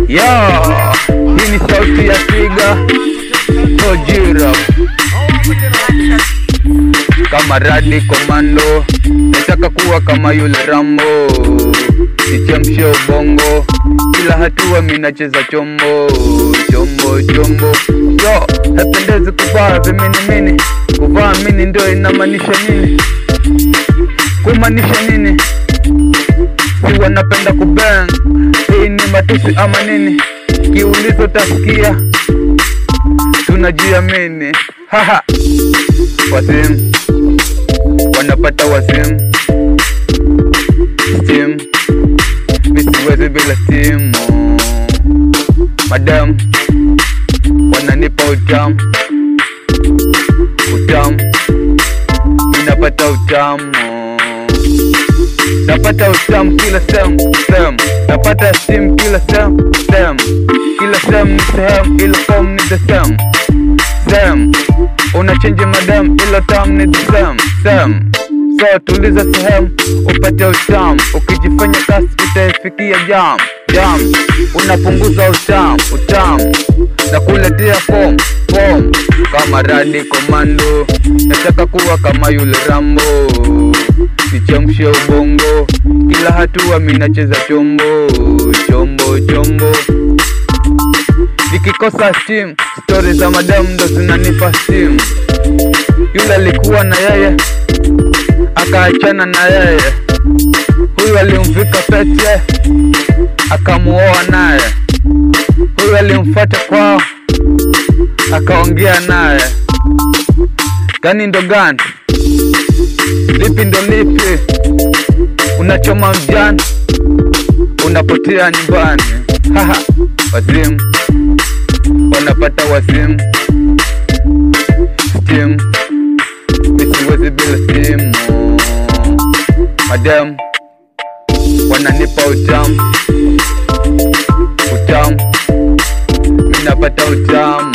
Yo, hii ni sauti ya Twiga Ojira kama radi komando, nataka kuwa kama yule Rambo, sichemshe ubongo, kila hatua minacheza chombo chombo chombo. Yo, hapendezi kuvaa viminimini, kuvaa mini ndio inamaanisha nini? Kumaanisha nini? si wanapenda kubang, hii ni matusi ama nini? Kiulizo tasikia tunajiamini, haha wasim wanapata wasim steam misiwezi bila simu madam wananipa utamu utamu ninapata utamu napata utamu kila sehemu sehemu napata steam kila sehemu sehemu kila sehemu ni sehemu ila form ni the same same unachenji madam ila tam ni the same same so tuliza sehemu upate utamu ukijifanya kasi utaifikia jam jam unapunguza utamu utamu na kuletea form form kama radi komando nataka kuwa kama yule rambo sichemshe ubongo kila hatua minacheza chombo chombo chombo nikikosa steam stori za madamu ndo zinanipa steam yule alikuwa na yeye akaachana na yeye huyu alimvika pete akamuoa naye huyu alimfuata kwao akaongea naye gani ndo gani lipi ndo lipi unachoma mjani unapotea nyumbani haha wazimu wanapata wazimu steam misiwezi bila simu madam wananipa utamu utamu minapata utamu